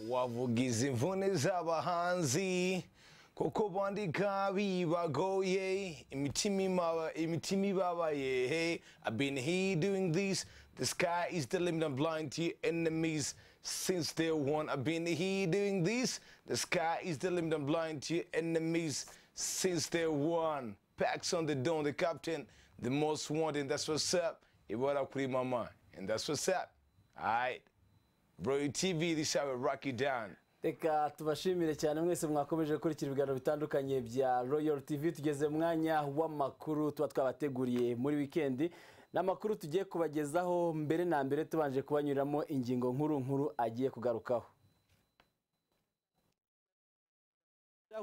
wavugiza imvune z'abahanzi kuko bandika bibagoye imitima ima- imitima ibabaye hey i've been here doing this the sky is the limit i'm blind to your enemies since day one i've been here doing this the sky is the limit i'm blind to your enemies since day one packs on the dome the captain the most wanted that's what's up ibara kuri mama and that's what's up all right bro tv this how we rock you down reka tubashimire cyane mwese mwakomeje gukurikira ibiganiro bitandukanye bya royal tv tugeze mu mwanya w'amakuru tuba twabateguriye muri wikendi ni amakuru tugiye kubagezaho mbere na mbere tubanje kubanyuramo ingingo nkuru nkuru agiye kugarukaho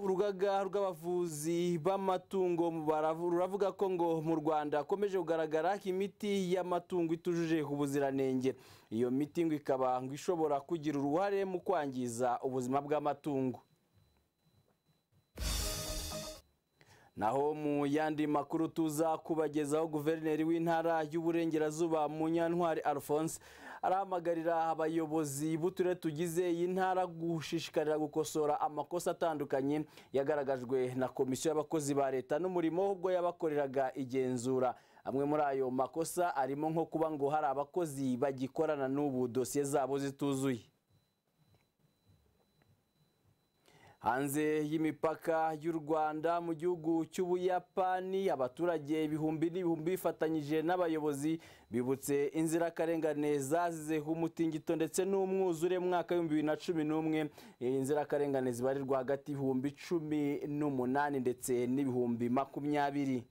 urugaga rw'abavuzi b'amatungo baravu- ruravuga ko ngo mu rwanda hakomeje kugaragara imiti y'amatungo itujuje ubuziranenge iyo miti ngo ikaba ngo ishobora kugira uruhare mu kwangiza ubuzima bw'amatungo naho mu yandi makuru tuza kubagezaho guverineri w'intara y'uburengerazuba munyantwari alphonse arahamagarira abayobozi b'uturere tugize iyi ntara gushishikarira gukosora amakosa atandukanye yagaragajwe na komisiyo y'abakozi ba leta n'umurimo ubwo yabakoreraga igenzura amwe muri ayo makosa arimo nko kuba ngo hari abakozi bagikorana n'ubu dosiye zabo zituzuye hanze y'imipaka y'u rwanda mu gihugu cy'ubuyapani abaturage ibihumbi n'ibihumbi bifatanyije n'abayobozi bibutse inzirakarengane zazizeho umutingito ndetse n'umwuzure mu mwaka w'ibihumbi bibiri na cumi n'umwe inzirakarengane zibarirwa hagati y'ibihumbi cumi n'umunani ndetse n'ibihumbi makumyabiri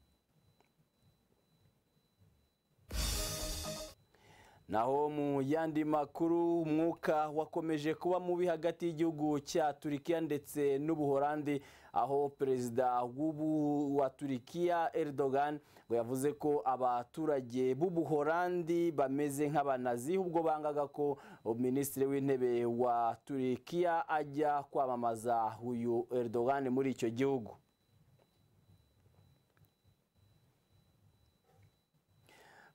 naho mu yandi makuru umwuka wakomeje kuba mubi hagati y'igihugu cya turikiya ndetse n'ubuhorandi aho perezida w'ubu wa turikiya Erdogan ngo yavuze ko abaturage b'ubuhorandi bameze nk'abanazi ubwo bangaga ko minisitiri w'intebe wa turikiya ajya kwamamaza uyu Erdogan muri icyo gihugu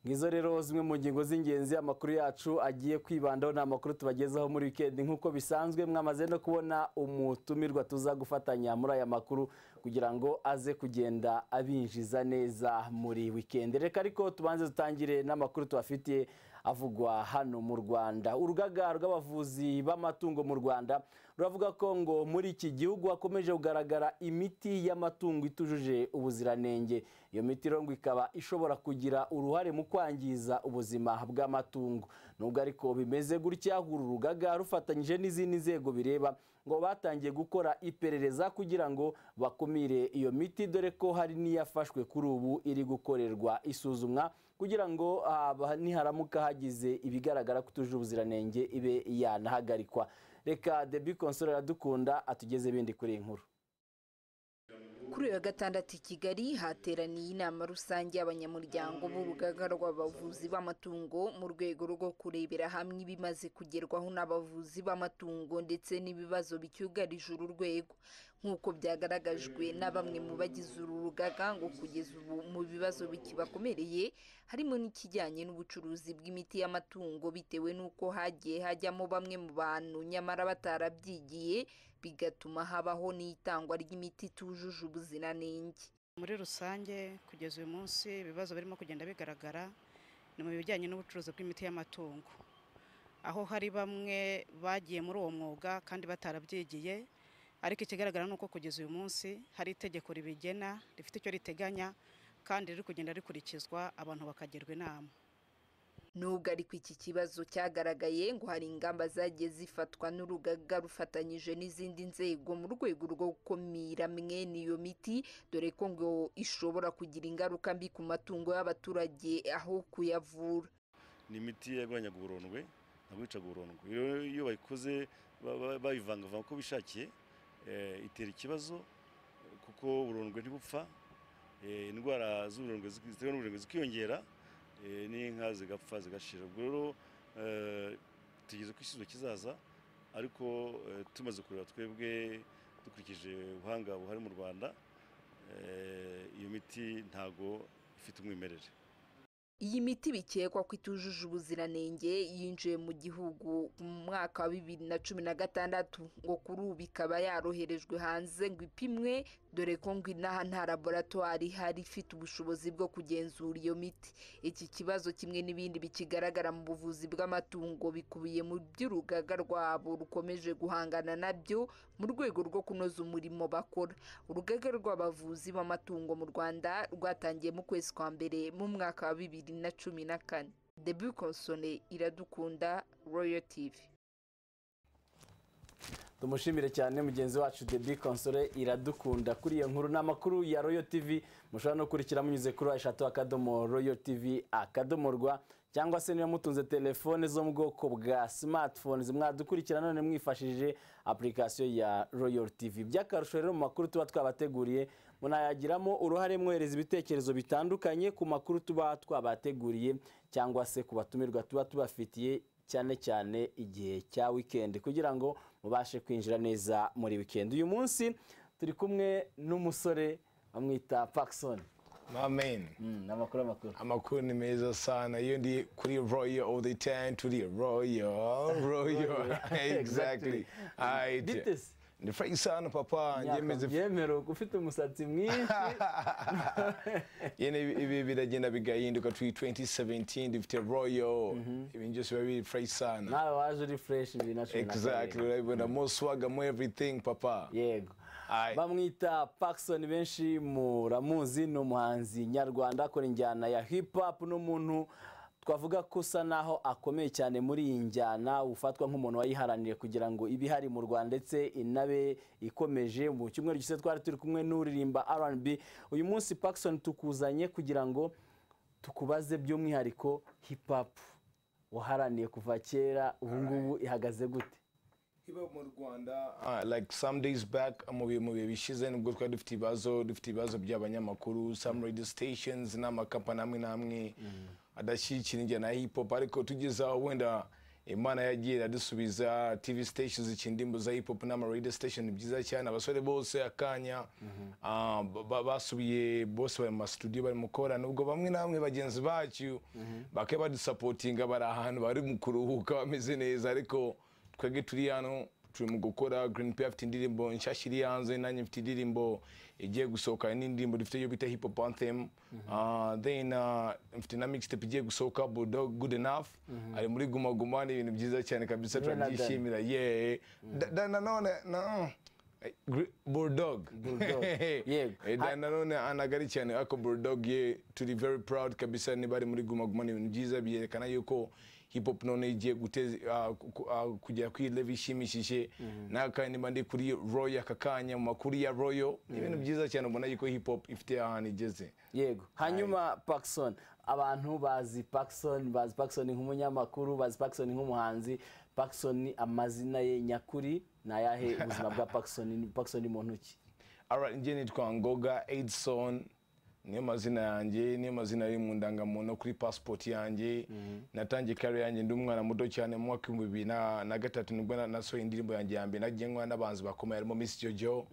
ngizo rero zimwe mu ngingo z'ingenzi amakuru yacu agiye kwibandaho ni amakuru tubagezaho muri wikendi nk'uko bisanzwe mwamaze no kubona umutumirwa tuza gufatanya muri aya makuru kugira ngo aze kugenda abinjiza neza muri wikendi reka ariko tubanze dutangire n'amakuru tubafitiye avugwa hano mu rwanda urugaga rw'abavuzi b'amatungo mu rwanda ruravuga ko ngo muri iki gihugu hakomeje kugaragara imiti y'amatungo itujuje ubuziranenge iyo miti rero ngo ikaba ishobora kugira uruhare mu kwangiza ubuzima bw'amatungo nubwo ariko bimeze gutya uru rugaga rufatanyije n'izindi nzego bireba ngo batangiye gukora iperereza kugira ngo bakumire iyo miti dore ko hari n'iyafashwe kuri ubu iri gukorerwa isuzumwa kugira ngo ah, niharamuka hagize ibigaragara ko itujuje ubuziranenge ibe yanahagarikwa reka debi konsoro iradukunda atugeze ibindi kuri iyi nkuru Kuri uyu wa gatandatu i Kigali hateraniye inama rusange y'abanyamuryango b'urugaga rw'abavuzi b'amatungo mu rwego rwo kurebera hamwe ibimaze kugerwaho n'abavuzi b'amatungo ndetse n'ibibazo bicyugarije uru rwego nk'uko byagaragajwe na bamwe mu bagize uru rugaga ngo kugeza ubu mu bibazo bikibakomereye harimo n'ikijyanye n'ubucuruzi bw'imiti y'amatungo bitewe n'uko hagiye hajyamo bamwe mu bantu nyamara batarabyigiye bigatuma habaho n'itangwa ry'imiti itujuje ubuziranenge muri rusange kugeza uyu munsi ibibazo birimo kugenda bigaragara ni mu bijyanye n'ubucuruzi bw'imiti y'amatungo aho hari bamwe bagiye muri uwo mwuga kandi batarabyigiye ariko ikigaragara ni uko kugeza uyu munsi hari itegeko ribigena rifite icyo riteganya kandi riri kugenda rikurikizwa abantu bakagirwa inama nubwo ariko iki kibazo cyagaragaye ngo hari ingamba zagiye zifatwa n'urugaga rufatanyije n'izindi nzego mu rwego rwo gukumira mwene iyo miti dore ko ngo ishobora kugira ingaruka mbi ku matungo y'abaturage aho kuyavura ni imiti yarwanyaga uburondwe ntawicaga uburondwe rero iyo bayikoze ba- ba- bayivangavanga uko bishakiye eh, itera ikibazo eh, kuko uburondwe ntibupfa eh, indwara z'uburondwe zi- zitewe n'uburondwe zikiyongera eh, n'inka zigapfa zigashira ubwo rero eh, tugeze ku isubizo kizaza ariko eh, tumaze kureba twebwe dukurikije ubuhanga buhari mu rwanda eh, iyo miti ntago ifite umwimerere iyi miti bikekwa ko itujuje ubuziranenge yinjiye mu gihugu mu mwaka wa bibiri na cumi na gatandatu ngo kuri ubu ikaba yaroherejwe hanze ngo ipimwe dore ko ngo inaha nta laboratwari ihari ifite ubushobozi bwo kugenzura iyo miti iki kibazo kimwe n'ibindi bikigaragara mu buvuzi bw'amatungo bikubiye mu by'urugaga rwabo rukomeje guhangana nabyo mu rwego rwo kunoza umurimo bakora urugaga rw'abavuzi b'amatungo mu rwanda rwatangiye mu kwezi kwa mbere mu mwaka wa bibiri na cumi na kane debu konsone iradukunda royo tivi tumushimire cyane mugenzi wacu debi konsore iradukunda kuri iyo nkuru ni amakuru ya royo tv mushobora no kurikira munyuze kuri eshatu akadomo royo tv akadomo rwa cyangwa se niba mutunze telefone zo mu bwoko bwa smartphones mwadukurikira none mwifashishije application ya royo tv by'akarusho rero mu makuru tuba twabateguriye munayagiramo uruhare mwohereza ibitekerezo bitandukanye ku makuru tuba twabateguriye cyangwa se ku batumirwa tuba tubafitiye cyane cyane igihe cya wikendi kugira ngo mubashe kwinjira neza muri wikendi uyu munsi turi kumwe n'umusore bamwita Paxson Amen. Mm, amakuru amakuru amakuru ni meza sana iyo ndi kuri royo all the time turi royo royo exactly Exactly. Alright. Bite se? ni frank sana papa njemeze yemero ufite umusatsi mwinshi yene ibi- ibi biragenda bigahinduka turi 2017 dufite royo ibintu byose biba biri frank sana nawe waje uri fresh bibiri na cumi na exactly karindwi urabibona mo swaga mo everything papa yego Aye. bamwita Paxson benshi muramuzi ni umuhanzi nyarwanda akora injyana ya hip hop n'umuntu twavuga ko usa naho akomeye cyane muri iyi njyana ufatwa nk'umuntu wayiharaniye kugira ngo ibe ihari mu Rwanda ndetse inabe ikomeje mu cyumweru gishize twari turi kumwe n'uririmba R&B uyu munsi Paxson tukuzanye kugira ngo tukubaze by'umwihariko hip hop waharaniye kuva kera ubu ngubu ihagaze gute iba mu rwanda uh, like some days back mu bihe mu bihe bishize nibwo twari dufite ibibazo dufite ibibazo by'abanyamakuru some radio stations n'amakampani amwe n'amwe adashyigikira injyana ya hip hop ariko tugeze aho wenda imana yagiye iradusubiza tv stations zikina indirimbo za hip hop n'ama radio station ni byiza cyane abasore bose akanya ah, ba- ba- basubiye bose bari mu masitudiyo bari mu kora nubwo bamwe namwe bagenzi bacu bakaba badusapotinga bari ahantu bari mu kuruhuka bameze neza ariko twebwe turi hano turi mu gukora green pay afite indirimbo nshyashya iri hanze nanjye mfite indirimbo igiye gusohoka n'indirimbo dufite yo bita hip hop anthem Ah, then ah, mfite na mixtape igiye gusohoka bulldog good enough ari muri guma guma ni ibintu byiza cyane kabisa Yewe na Dan. turabyishimira yeee Da- Da- nanone na eh, Gr- bulldog Bulldog, yego. Eh, Dan nanone anagari cyane ako bulldog ye turi very proud kabisa niba ari muri guma guma ni ibintu byiza byerekana yuko hip hop none igiye guteza ah, ku- ku- ah, kugera kuri level ishimishije nakandi niba ndi kuri royo aka kanya mu makuru ya royo ni ibintu byiza cyane ubona yuko hip hop ifite ahantu igeze yego hanyuma Paxson abantu bazi Paxson bazi Paxson nk'umunyamakuru bazi Paxson nk'umuhanzi Paxson amazina ye nyakuri ni ayahe ubuzima bwa Paxson Paxson mu ntoki Alright, njye nitwa ngoga edson niyo mazina yanjye niyo mazina ari mu ndangamuntu kuri pasipoti yanjye natangiye kare yanjye ndi umwana muto cyane mu mwaka w'ibihumbi bibiri na na gatatu nibwo na- nasohoye indirimbo yanjye ya mbere nagiye nkora n'abanzi bakomeye harimo miss jojo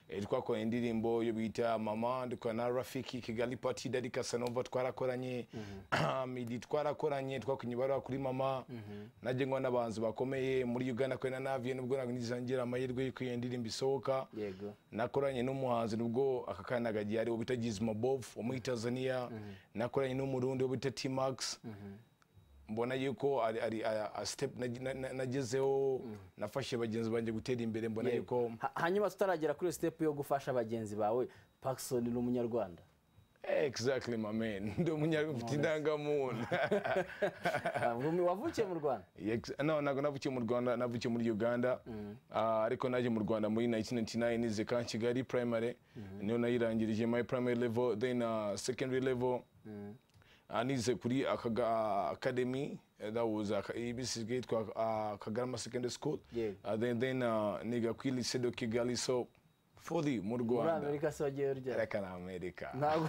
Eh, twakoranye indirimbo yo bita mama dukora na rafiki kigali party dadi kasanova twarakoranye midi twarakoranye twakunye ibaruwa kuri mama nagiye nkora n'abanzi bakomeye muri uganda kuri na naviye nubwo ntabwo nigeze ngira amahirwe y'uko iyo ndirimbo isohoka yego nakoranye n'umuhanzi nubwo aka kana kagiye ariwo bita Gizmo Bob wo muri Tanzania nakoranye n'umurundi wo bita T-Max mbona yuko ari ari a- a step nag- na- na- nagezeho nafashe bagenzi banjye gutera imbere mbona yuko Ha- hanyuma tutaragera kuri step yo gufasha bagenzi bawe Paxson ni umunyarwanda exactly my man ndi umunyafite indangamuntu Ah, wavukiye mu Rwanda Ex- no ntabwo navukiye mu rwanda navukiye muri uganda Ah, ariko naje mu rwanda muri 1999 nize ka kigali primary niyo nayirangirije my primary level then uh, secondary level Ah, nize kuri akaga academy eh, that was aka- ibc yitwa ah, kagarama secondary school Yeah. Ah, then then ah, niga kuri lycée de kigali so fully mu muri rwanda Amerika se wagiye urya reka na amerika ntabwo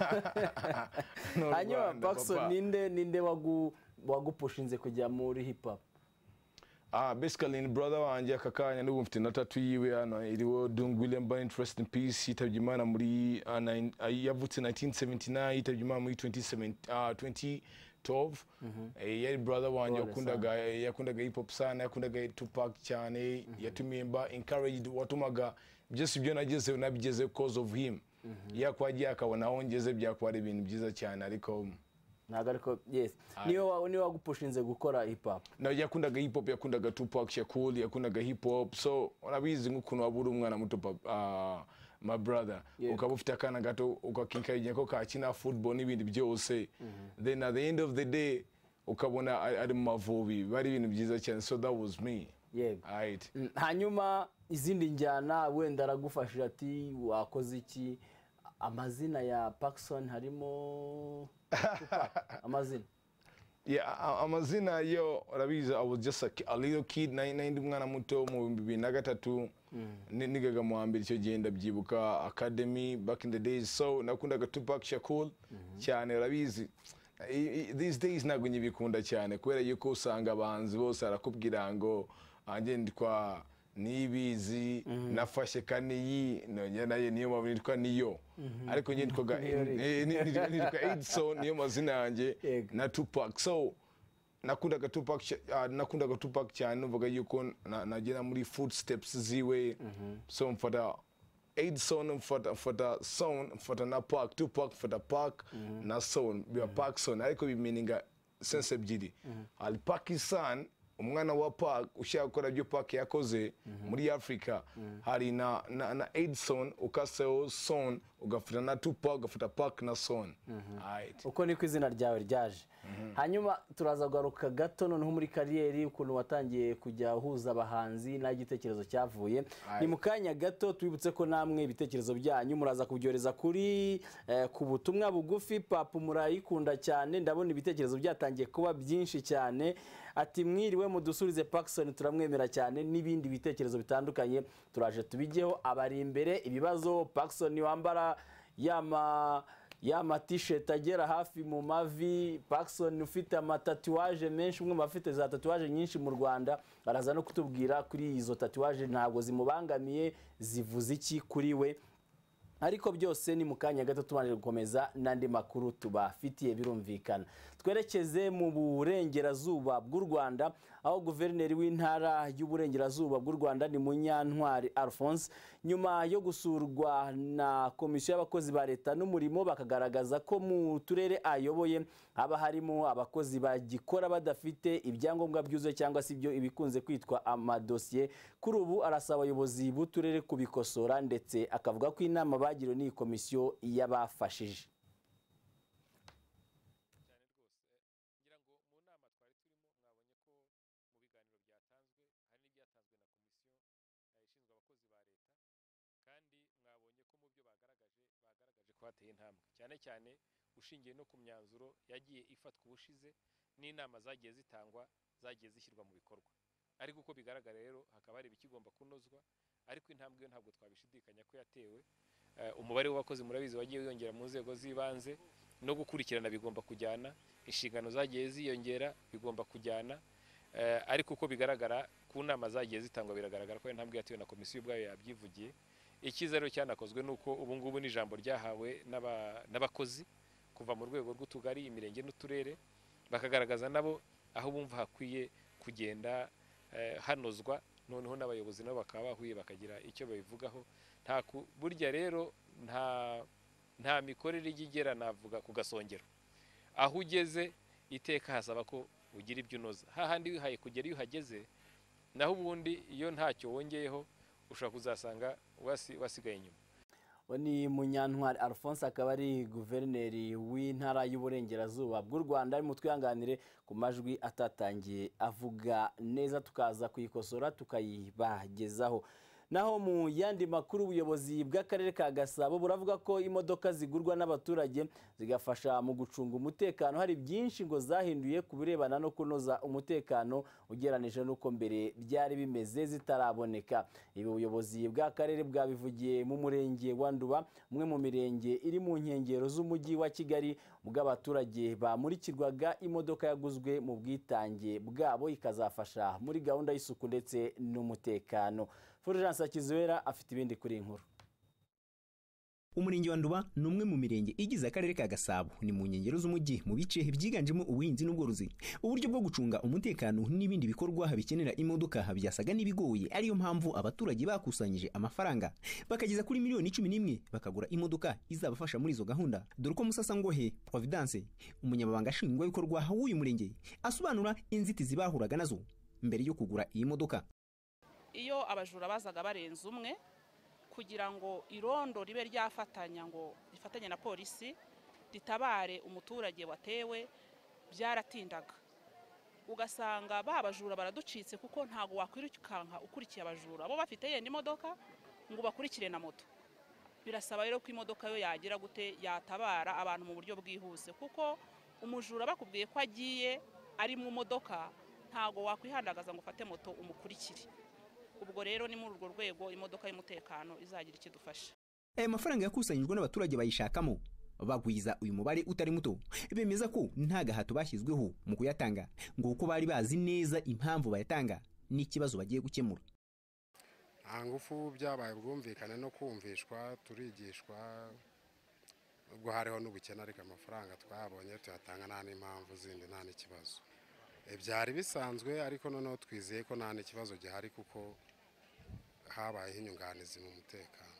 N'u hanyuma Rwanda, Paxson papa. ninde ninde wagu- wagupushinze kujya muri hip hop Ah, basically ni brother wanjye aka kanya n'ubu mfite na tatu yiwe hano iriho Dung William Burns interest in peace yitabye Imana muri ah, nine- ah, yavutse 1979 yitabye Imana muri 2017 ah, 20 Tove Eh, yari brother wanjye Brother wakundaga yakundaga hip hop sana yakundaga Tupac cyane yatumiye mba encouraged watumaga byose ibyo nagezeho nabigeze cause of him yakuba agiye akabona aho ngeze byakuba ari ibintu byiza cyane ariko ntabwo ariko yesi niyo wa- niyo wagupushinze gukora hip hop na yakundaga hip hop yakundaga Tupac Shakur yakundaga hip hop so urabizi nk'ukuntu waba uri umwana muto pap- ah, my brother Yeah. ukaba ufite akana gato ukakinkarinya ko kakina football n'ibindi byose then at the end of the day ukabona ari ari mu mavubi biba ari ibintu byiza cyane so that was me yego right Mm, hanyuma izindi njyana wenda aragufashije ati wakoze iki amazina ya pakisoni harimo Tupac, amazina yeah, a- a- amazina yo urabizi i was just a, ki- a little kid nari nari ndi umwana muto mu bihumbi bibiri na gatatu ni- nigaga mu wa mbere icyo gihe ndabyibuka academy back in the days so nakundaga tupac shakur cyane urabizi I- i- these days ntabwo nyibikunda cyane kubera yuko usanga abahanzi bose barakubwira ngo anjye nditwa niyibizi nafashe kaniyi nongera nayo niyo mpamvu nitwa niyo ariko njye nitwaga eh, ni- ni- nitwa edison niyo mazina yanjye Yego. na Tupac so nakundaga Tupac cy- ah, nakundaga Tupac cyane numvaga yuko na- nagera muri footsteps ziwe so mfata Edson mfata mfata Son mfata na Park Tupac mfata Park na Son biba Park Son ariko bimeninga sense ebyiri al Pakistan umwana wa Park ushaka gukora ibyo Park yakoze muri Africa hari na na, na Edson ukaseho Son ugafata na Tupac ugafata Park na Son right uko niko izina ryawe ryaje hanyuma turaza kugaruka gato noneho muri kariyeri ukuntu watangiye kujya uhuza abahanzi n'aho igitekerezo cyavuye ni mu kanya gato twibutse ko namwe ibitekerezo byanyu muraza kubyohereza kuri eh, ku butumwa bugufi papa murayikunda cyane ndabona ibitekerezo byatangiye kuba byinshi cyane ati mwiriwe mudusubize pakisoni turamwemera cyane n'ibindi bitekerezo bitandukanye turaje tubigeho abari imbere ibibazo pakisoni wambara yama ya matisheti agera hafi mu mavi pakisoni ufite amatatuwaje menshi umwe mu bafite za tatuwaje nyinshi mu rwanda araza no kutubwira kuri izo tatuwaje ntabwo zimubangamiye zivuze iki kuri we ariko byose ni mu kanya gato tubanje gukomeza n'andi makuru tubafitiye birumvikana twerekeze mu burengerazuba bw'u rwanda aho guverineri w'intara y'uburengerazuba bw'u rwanda ni munyantwari alphonse nyuma yo gusurwa na komisiyo y'abakozi ba leta n'umurimo bakagaragaza ko mu turere ayoboye haba harimo abakozi bagikora badafite ibyangombwa byuzuye cyangwa se ibyo ibikunze kwitwa amadosiye kuri ubu arasaba abayobozi b'uturere kubikosora ndetse akavuga ko inama bagiriwe n'iyi komisiyo y'abafashije bateye intambwe cyane cyane ushingiye no ku myanzuro yagiye ifatwa ubushize n'inama zagiye zitangwa zagiye zishyirwa mu bikorwa ariko uko bigaragara rero hakaba hari ibikigomba kunozwa ariko intambwe yo ntabwo twabishidikanya ko yatewe Eh, umubare w'abakozi murabizi wagiye wiyongera mu nzego z'ibanze no gukurikirana bigomba kujyana inshingano zagiye ziyongera bigomba kujyana Eh, ariko uko bigaragara ku nama zagiye zitangwa biragaragara ko ari intambwe yatewe na komisiyo ubwayo yabyivugiye icyiza rero cyanakozwe ni uko ubu ngubu ni ijambo ryahawe n'aba- n'abakozi kuva mu rwego rw'utugari imirenge n'uturere bakagaragaza nabo aho bumva hakwiye kugenda eh, hanozwa noneho n'abayobozi nabo bakaba bahuye bakagira icyo babivugaho nta ku- burya rero nta nta mikorere ijya igera navuga ku gasongero aho ugeze iteka hasaba ko ugira ibyo unoza hahandi wihaye kugera iyo uhageze naho ubundi iyo ntacyo wongeyeho ushobora kuzasanga wasi- wasigaye inyuma uwo ni munyantwari alphonse akaba ari guverineri w'intara y'uburengerazuba bw'u rwanda arimo twihanganire ku majwi atatangiye avuga neza tukaza kuyikosora tukayibagezaho naho mu yandi makuru ubuyobozi bw'akarere ka gasabo buravuga ko imodoka zigurwa n'abaturage zigafasha mu gucunga umutekano hari byinshi ngo zahinduye ku birebana no kunoza umutekano ugereranije n'uko mbere byari bimeze zitaraboneka ibi ubuyobozi bw'akarere bwabivugiye mu murenge wa nduba umwe mu mirenge iri mu nkengero z'umujyi wa kigali ubwo abaturage bamurikirwaga imodoka yaguzwe mu bwitange bwabo ikazafasha muri gahunda y'isuku ndetse n'umutekano fulgence akizuwera afite ibindi kuri iyi nkuru umurenge wa nduba ni umwe mu mirenge igize akarere ka gasabo ni mu nkengero z'umujyi mu bice byiganjemo ubuhinzi n'ubworozi uburyo bwo gucunga umutekano n'ibindi bikorwa bikenera imodoka byasaga n'ibigoye ariyo mpamvu abaturage bakusanyije amafaranga bakageza kuri miliyoni cumi n'imwe bakagura imodoka izabafasha muri izo gahunda dore ko musasangohe providence umunyamabanga nshingwabikorwa w'uyu murenge asobanura inzitizi bahuraga nazo mbere yo kugura iyi modoka iyo abajura bazaga barenze umwe kugira ngo irondo ribe ryafatanya ngo rifatanye na polisi ritabare umuturage watewe byaratindaga ugasanga ba bajura baraducitse kuko ntabwo wakwirukanka ukurikiye abajura bo bafite yenda imodoka ngo bakurikire na moto birasaba rero ko imodoka yo yagira gute yatabara abantu mu buryo bwihuse kuko umujura bakubwiye ko agiye ari mu modoka ntabwo wakwihandagaza ngo ufate moto umukurikire ubwo rero ni muri urwo rwego imodoka y'umutekano izagira icyo idufasha aya mafaranga yakusanyijwe n'abaturage bayishakamo bagwiza uyu mubare utari muto bemeza ko nta gahato bashyizweho mu kuyatanga ngo kuko bari bazi neza impamvu bayatanga n'ikibazo bagiye gukemura nta ngufu byabaye ubwumvikane no kumvishwa turigishwa ubwo hariho n'ubukene ariko amafaranga twayabonye tuyatanga nta n'impamvu zindi nta n'ikibazo E, byari bisanzwe ariko noneho twizeye ko nta n'ikibazo gihari kuko habayeho inyunganizi mu mutekano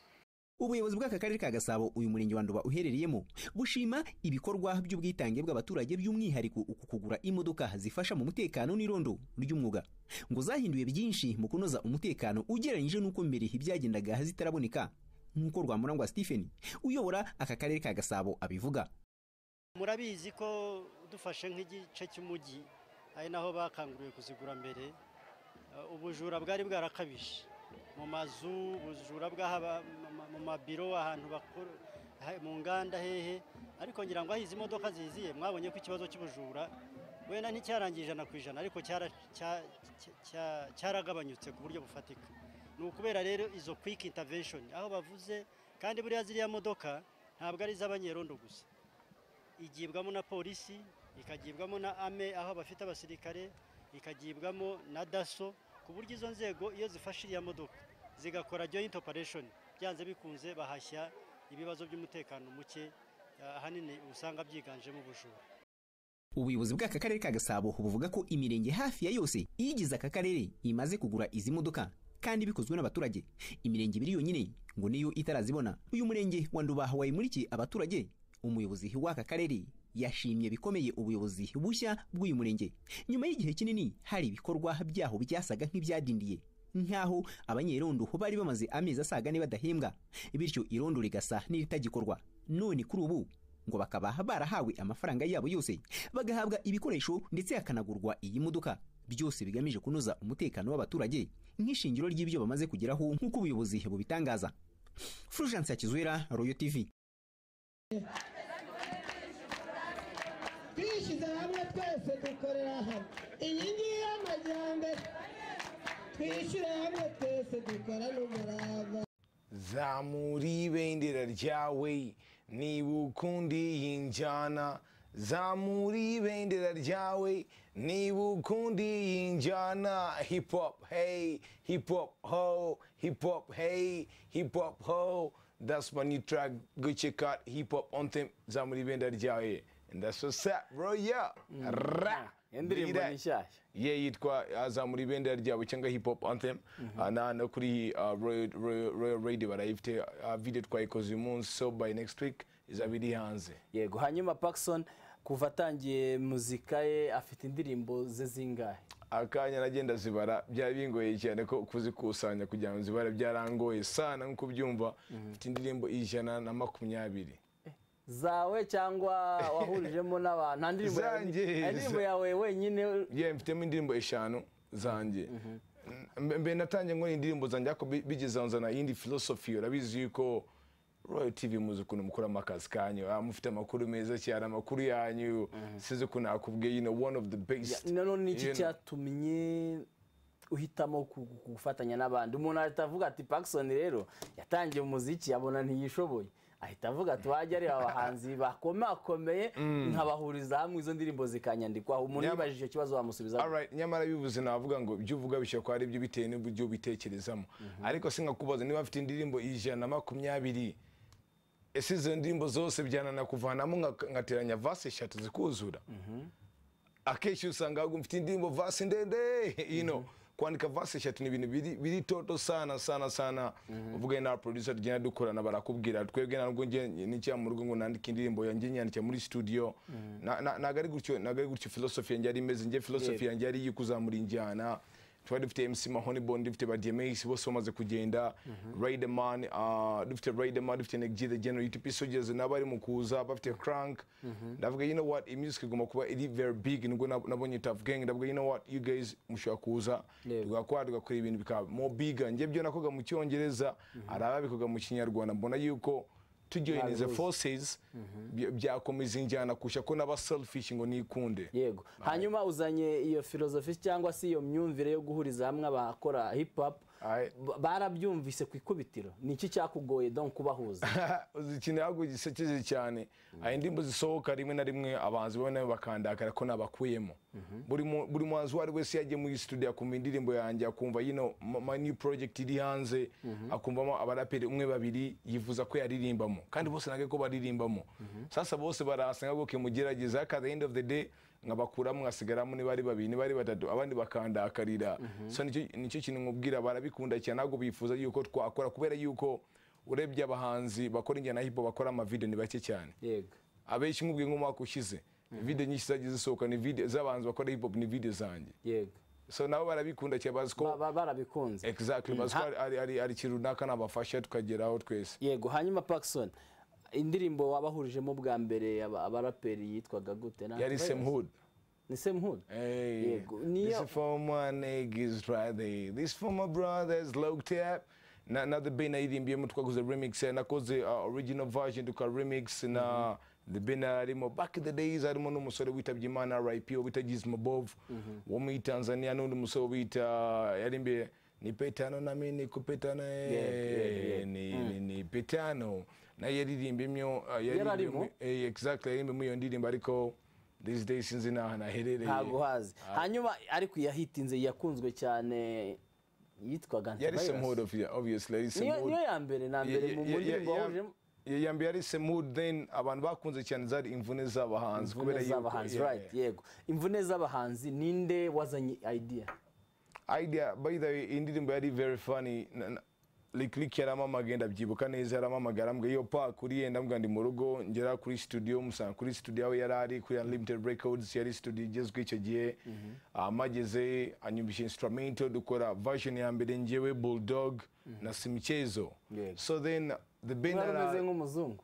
ubuyobozi bw'aka karere ka gasabo uyu murenge wa nduba uherereyemo bushima ibikorwa by'ubwitange bw'abaturage by'umwihariko uku kugura imodoka zifasha mu mutekano n'irondo ry'umwuga ngo zahinduye byinshi mu kunoza umutekano ugereranyije n'uko mbere byagendaga zitaraboneka nk'uko rwamurangwa stephen uyobora aka karere ka gasabo abivuga murabizi ko dufashe nk'igice cy'umujyi ari naho bakanguriwe kuzigura mbere Uh, ubujura bwari bwarakabije mu mazu ubujura bw'ahaba mu- mu mabiro ahantu bakora ha- mu nganda hehe ariko ngira ngo aho izi modoka ziziye mwabonye ko ikibazo cy'ubujura wenda nticyarangiye ijana ku ijana ariko cyara- cya- cya- cya- cyaragabanyutse ku buryo bufatika ni ukubera rero izo quick intervention aho bavuze kandi buriya ziriya modoka ntabwo ari iz'abanyerondo gusa igibwamo na polisi ikagibwamo na ame aho bafite abasirikare ikagibwamo na daso ku buryo izo nzego iyo zifashe iriya modoka zigakora joint operation byanze bikunze bahashya ibibazo by'umutekano muke ah, ahanini usanga byiganjemo ubujura ubuyobozi bw'aka karere ka gasabo buvuga ko imirenge hafi ya yose iyigize aka karere imaze kugura izi modoka kandi bikozwe n'abaturage imirenge ibiri yonyine ngo niyo itarazibona uyu murenge wa nduba wayimurikiye abaturage umuyobozi w'aka karere yashimye bikomeye ubuyobozi bushya bw'uyu murenge nyuma y'igihe kinini hari ibikorwa byaho byasaga nk'ibyadindiye nk'aho abanyerondo bari bamaze amezi asaga ne badahembwa bityo irondo rigasa n'iritagikorwa none kuri ubu ngo bakaba barahawe amafaranga yabo yose bagahabwa ibikoresho ndetse hakanagurwa iyi modoka byose bigamije kunoza umutekano w'abaturage nk'ishingiro ry'ibyo bamaze kugeraho nk'uko ubuyobozi bubitangaza fulgence yakizwera royo tv twishyize hamwe twese dukorera hamwe iyi ngiyi y'amajyambere twishyure hamwe twese dukorane umurava zamura ibendera ryawe niba ukunda iyi njyana zamura ibendera ryawe niba ukunda iyi njyana hip hop hey hip hop ho hip hop hey hip hop ho that's my new track go check out hip hop anthem zamura ibendera ryawe and that's what's up bro yeah ra indirimbo Read ni that. nshyashya ye yitwa azamura ibendera ryabo cyangwa hip hop anthem Ah, na no kuri ah, Royal- Royal Royal radio barayifite Ah, video twayikoze uyu munsi so by next week izaba iri hanze yego hanyuma Paxson kuva atangiye muzika ye afite indirimbo ze zingahe akanya nagenda zibara byari bingoye cyane ko kuzikusanya kugira ngo zibara byarangoye sana nk'uko ubyumva mfite indirimbo ijana na makumyabiri zawe cyangwa wahurijemo n'abantu nta ndirimbo yawe- Zanjye. nta ndirimbo yawe wenyine ye mfitemo indirimbo eshanu zanjye Mbe- mbe natangiye nkora indirimbo zanjye ariko bi- bigeze aho nzana iyindi filosofi urabizi yuko royal tv muzi ukuntu mukoramo akazi kanyu Ah, mufite amakuru meza cyane amakuru yanyu sinzi ukuntu nakubwiye you know one of the best Ya, none ni iki You know. cyatumye uhitamo ku- ku- gufatanya n'abandi umuntu ahita avuga ati Paxson rero yatangiye umuziki abona ntiyishoboye ahita avuga ati wajya areba abahanzi bakomakomeye nkabahuriza hamwe izo ndirimbo zikanyandikwaho umuntu Nyama- yibajije icyo kibazo wamusubiza Alright, nyamara bivuze navuga ngo ibyo uvuga bishobora kuba ari byo bitewe n'uburyo ubitekerezamo ariko sinkakubaza niba afite indirimbo ijana na makumyabiri ese izo ndirimbo zose byanana kuvanamo nka- ngateranya vase eshatu zikuzura akenshi usanga ahubwo mfite indirimbo vasi ndende you know kwandika vasi eshatu ni ibintu biri biri toto sana sana sana uvuga na producer tugenda dukorana barakubwira twebwe ntabwo njye n'icyaha mu rugo ngo nandike indirimbo yanjye nyandike muri studio Na- na- ntabwo ari gutyo ntabwo ari gutyo philosophy yanjye yari imeze njye philosophy Yego. yanjye yari iyo kuzamura injyana twari dufite MC Mahoney Bond dufite ba DMX bose bamaze kugenda Riderman uh, dufite Riderman dufite Neg G the General UTP Soldiers n'abari mu kuza bafite Crank ndavuga you know what iyi music igomba kuba iri very big nibwo nab- nabonye Tough Gang ndavuga you know what you guys mushobora kuza Yego. tugakora tugakora ibintu bikaba more bigger njye byo nakoga mu cyongereza hari ababikoga mu kinyarwanda mbona yuko tujoyinize Nabihuza. forces bya- byakomeza injyana kusha ko n'aba selfish ngo nikunde yego hanyuma uzanye iyo filozofi cyangwa se iyo myumvire yo guhuriza hamwe abakora hip hop Aye. ba- barabyumvise ku ikubitiro ni iki cyakugoye don kubahuza ikintu ntabwo gisekeje cyane hari indirimbo zisohoka rimwe na rimwe abahanzi bamwe na bamwe bakandakara ko nabakuyemo buri mu- buri muhanzi uwo ari we wese yagiye muri studio akumva indirimbo yanjye akumva yino ma- ma new project iri hanze akumvamo abaraperi umwe babiri yifuza ko yaririmbamo kandi bose ntabwo ko baririmbamo sasa bose barahasa nka goke mugerageza at the end of the day nkabakuramo nkasigaramo niba ari babiri niba ari batatu abandi bakandakarira so nicyo nicyo kintu nkubwira barabikunda cyane ntabwo bifuza yuko twakora kubera yuko urebye abahanzi bakora injyana ya hip hop bakora amavideo ni bake cyane yego abenshi nkubwiye nk'umwaka ushize video nyinshi zagiye zisohoka ni video z'abahanzi bakora hip hop ni video zanjye yego so nabo barabikunda cyane bazi ko Ba- ba- barabikunze exactly bazi ko Ha- hari- hari- hari hari ikintu runaka nabafasha tukageraho twese yego hanyuma Paxson indirimbo wabahurijemo bwa mbere aba- abaraperi yitwaga gute Na- yari Sam Hood ni Sam Hood Hey, Yego, this niyo- is for my niggas right there. This for my brothers, low tap. Na, na the bina irimbyemo twakoze remix eh, nakoze uh, original version tuka remix na the bina arimo back in the days harimo n'umusore witabye imana RIP wita Gizmo Bob wo muri Tanzania n'undi musore wita yarimbiye ni petano na mimi ni kupetana eh, yego, yego. ni, ni, ni petano na yaririmbimyo uh, arimo? yaririmbimyo eh, exactly yaririmbimyo iyo ndirimbo ariko these days sinzi naho naherereye ntabwo hazi hanyuma ariko iyahitinze yakunzwe cyane yitwaga yari Antivirus. semuhud obviously yari niyo niyo semuhud ya mbere na mbere mu ndirimbo wahurijemo yambaye yari semuhud then abantu bakunze cyane zari imvune z'abahanzi imvune yuko- z'abahanzi yeah, right yego imvune z'abahanzi ninde wazanye idea yeah. idea by the way iyi ndirimbo yari very funny Na- na- Lick Lick yaramamaga ndabyibuka neza yaramamaga arambwira iyo pa kuri yenda mbwa ndi mu rugo ngera kuri studio musanga kuri studio aho yari ari kuri Unlimited Records yari studio igezwe icyo gihe amageze anyumbisha instrumental dukora version ya mbere njyewe Bulldog na Simichezo Yego. so then the band mwari umeze ara- nk'umuzungu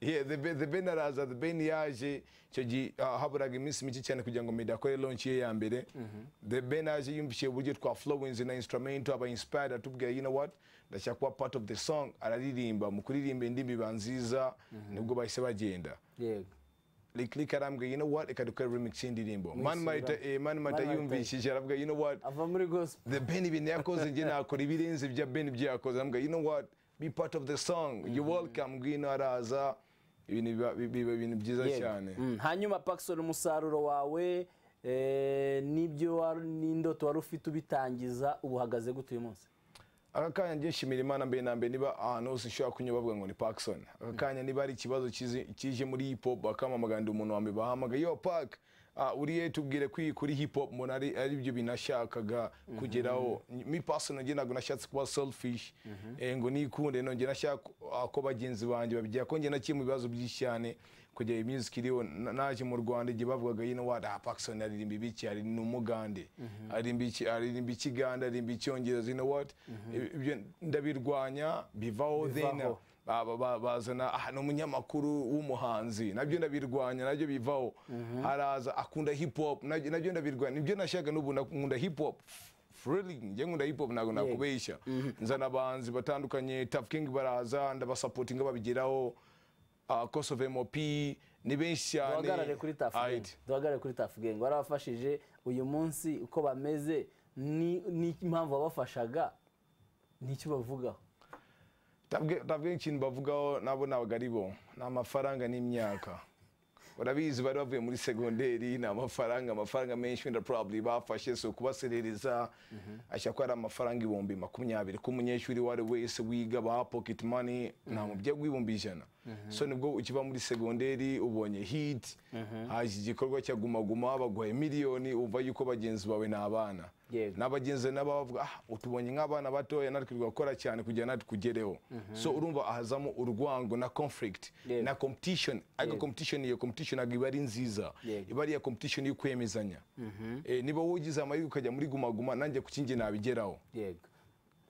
yeah, the, Ben- the ben araza the ben yaje icyo gihe ah, haburaga iminsi mike cyane kugira ngo medi akore launch ye ya mbere the ben yaje yumvishiye uburyo twa flowings na instrumental aba inspired atubwira you know what ndashaka kuba part of the song araririmba mu kuririmba indirimbo iba nziza nibwo bahise bagenda yego liklik arambwira you know what reka dukore remix y'indirimbo mani marita eh, Mani Marita Mani Marita. yumvishije aravuga you know what ava muri gospel the Ben ibintu yakoze njye nakora ibirenze ibya Ben ibyo yakoze ambwa you know what be part of the song you welcome ngwino araza ibintu biba biba biba ibintu byiza Yego. cyane Mm, hanyuma Paxson umusaruro wawe eh, n'ibyo wari- n'indoto wari ufite ubitangiza ubu uhagaze gute uyu munsi aka kanya njye nshimira imana mbere na mbere niba ahantu hose ushobora kunyura bavuga ngo ni Parkson aka kanya niba hari ikibazo kizi- kije muri hip hop bakamamaganira umuntu wa mbere bahamagaye yo Park ah, uriye tubwire kuri kuri hip hop mbona ari ari byo binashakaga kugeraho mi personal njye ntabwo nashatse kuba selfish eh, ngo nikunde no njye nashaka ah, ko bagenzi banjye babigira ko njye nakiye mu bibazo byinshi cyane kujya iyi music iriho na- naje mu Rwanda igihe bavugaga yino wada ah, Parkson aririmba ibiki ari ni umugande aririmba iki aririmba ikiganda aririmba icyongereza you know what ibyo ndabirwanya bivaho then Bivaho. ba- ba- ba- bazana "Ah, ni umunyamakuru w'umuhanzi nabyo ndabirwanya nabyo bivaho haraza akunda hip hop nabyo nabyo ndabirwanya nibyo nashaka n'ubu na- nkunda hip hop Really, njye nkunda hip hop ntabwo nakubeshya nzana abahanzi batandukanye Tough King baraza ndabasapotinga babigeraho uh, Cause of MOP ni benshi cyane duhagarare kuri Tuff Gang. Right. duhagarare kuri Tuff Gang warabafashije uyu munsi uko bameze ni- n'impamvu wabafashaga nicyo bavugaho Tuff Gang- Tuff Gang ikintu bavugaho nabo ntabwo ari bo ni amafaranga n'imyaka barabizi bari bavuye muri segonderi ni amafaranga amafaranga menshi wenda probably bafashe si ukubaserereza ashya ko ari amafaranga ibihumbi makumyabiri ko umunyeshuri uwo ari we wese wiga ba pocket money nta mubyeyi w'ibihumbi ijana so nibwo ukiva muri segonderi ubonye hit haje igikorwa cya guma guma baguhaye miliyoni umva yuko bagenzi bawe ni abana Yego. n'abagenzi nabo bavuga ah utubonye nk'abana batoya natwe tugakora cyane kugira natwe tugereho so urumva ahazamo urwango na conflict Yego. na competition ariko Yego. competition iyo competition ntabwo iba ari nziza Yego. iba ari iya competition yo kwemezanya Mhm. Eh, niba wowe ugize amahirwe ukajya muri gumaguma nanjye ku kindi nabigeraho yego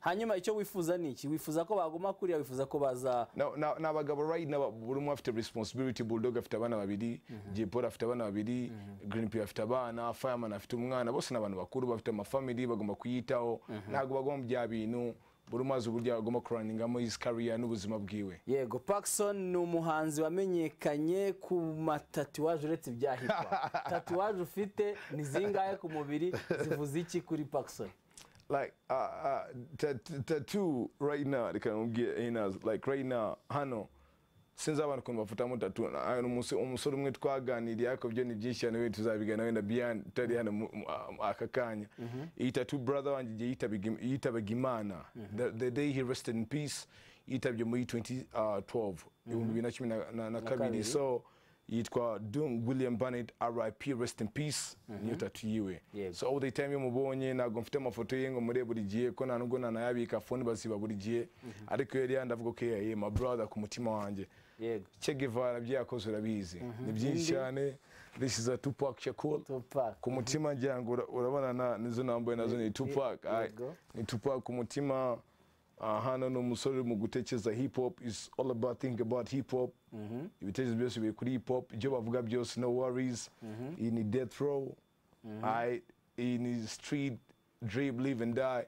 hanyuma icyo wifuza ni iki wifuza ko baguma kuriya wifuza ko baza Na- na- ni abagabo right now buri umwe afite responsibility bulldog afite abana babiri jay paul afite abana babiri green pea afite abana fireman afite umwana bose ni abantu bakuru bafite amafamili bagomba kuyitaho ntabwo bagomba bya bintu buri umwe azi uburyo agomba kuraningamo his career n'ubuzima bwiwe yego Paxson ni umuhanzi wamenyekanye ku matatuwaje uretse ibyahitwa tatuwaje ufite ni zingahe ku mubiri zivuze iki kuri Paxson like uh, uh, ta- ta- tattoo right now reka nkubwire Enas, like right now hano sinzi abantu ukuntu bafutamo tattoo Na- ah, umuse- umusore umwe twaganiriye ariko byo ni byinshi cyane wenda tuzabigana wenda beyond tutari hano mu- mu- ah, aka kanya iyi tattoo brother wanjye igihe yitabaga im- yitabaga imana the, the day he rested in peace yitabye muri 2012 ibihumbi bibiri na cumi na- na- na kabiri kabiri. so yitwa Doom William Bennett RIP rest in peace niyo tattoo yiwe Yego. so all the time iyo mubonye ntabwo mfite amafoto ye ngo mure buri gihe ko nta nubwo nanayabika fone baziba buri gihe ariko iyo yari yandavuga ko yaye my brother ku mutima wanjye yego Che Guevara byakoze urabizi ni byinshi cyane this is a Tupac Shakur Tupac. ku mutima ngira ngo ura- urabona na- nizo nambaye nazo ni Tupac Aye. Yego. ni Tupac ku mutima ah, hano ni umusore uri mu gutekereza hip hop is all about think about hip hop ibitekerezo byose biri kuri hip hop ibyo bavuga byose no worries iyi ni death row Aye. iyi ni street dream live and die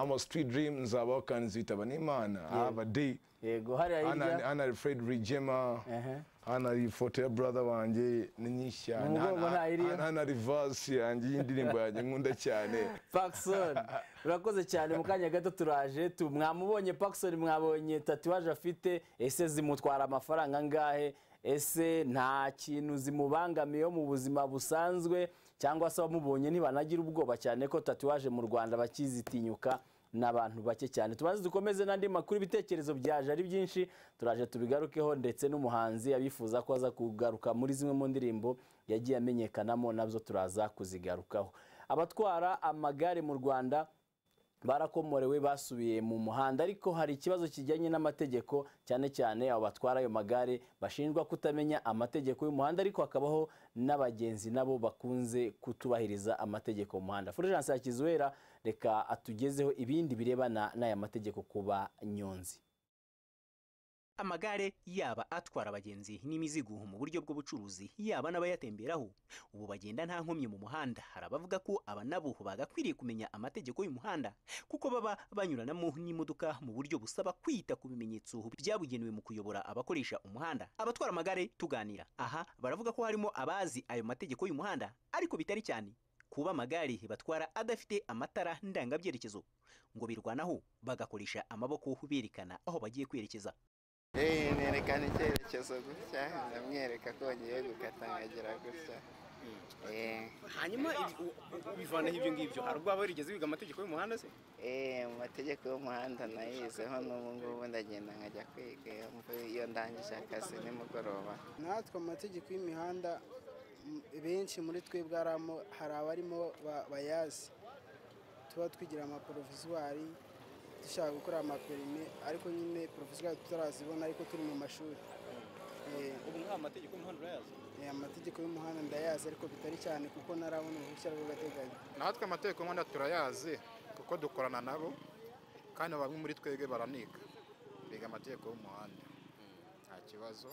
I'm a street dream nzabaho kandi nzitaba n'imana have a day yego hariya hano hirya hano hari Fred Rigema Ehe. hano hari ifoto ya brother wanjye ni nyinshi cyane Ni umugongo Hano- ntayiriho? hano hano hari vasi yanjye y'indirimbo yanjye nkunda cyane Paxson urakoze cyane mu kanya gato turaje tu mwamubonye Paxson mwabonye tatuwaje afite ese zimutwara amafaranga angahe ese nta kintu zimubangamiyeho mu buzima busanzwe cyangwa se abamubonye ntibanagira ubwoba cyane ko tatuwaje mu Rwanda bakizitinyuka n'abantu bake cyane tubanze dukomeze n'andi makuru ibitekerezo byaje ari byinshi turaje tubigarukeho ndetse n'umuhanzi abifuza ko aza kugaruka muri zimwe mu ndirimbo yagiye amenyekanamo nabyo turaza kuzigarukaho abatwara amagare mu rwanda barakomorewe basubiye mu muhanda ariko hari ikibazo kijyanye n'amategeko cyane cyane abo batwara ayo magare bashinjwa kutamenya amategeko y'umuhanda ariko hakabaho n'abagenzi nabo bakunze kutubahiriza amategeko mu muhanda fulgence yakizuwera reka atugezeho ibindi birebana n'aya mategeko ku banyonzi amagare yaba atwara abagenzi n'imizigo mu buryo bw'ubucuruzi yaba n'abayatemberaho ubu bagenda nta nkomyi mu muhanda hari abavuga ko aba nabo bagakwiriye kumenya amategeko y'umuhanda kuko baba banyuranamo n'imodoka mu buryo busaba kwita ku bimenyetso byabugenewe mu kuyobora abakoresha umuhanda abatwara amagare tuganira aha baravuga ko harimo abazi ayo mategeko y'umuhanda ariko bitari cyane kuba amagare batwara adafite amatara ndangabyerekezo ngo birwanaho bagakoresha amaboko berekana aho bagiye kwerekeza nerekana icyerekezo gutya ndamwereka ko ngiye gukata nkagera gutya Eh, hanyuma ubivanaho ibyo ngibyo hari ubwo waba warigeze wiga amategeko y'umuhanda se eh, mu mategeko y'umuhanda nayizeho n'ubu ngubu ndagenda nkajya kwiga iyo mvu- iyo ndangije akazi nimugoroba natwe amategeko y'imihanda m- benshi muri twebwe hari amo- hari abarimo ba- bayazi tuba twigira amaporovizuwari dushaka gukora amaperime ariko nyine porovizuwari tutarazibona ariko turi mu mashuri ubu nta mategeko y'umuhanda urayazi amategeko y'umuhanda ndayazi ariko bitari cyane kuko ntarabona uruhushya rw'agateganyo natwe amategeko y'umuhanda turayazi kuko dukorana nabo kandi bamwe muri twebwe baraniga biga amategeko y'umuhanda nta kibazo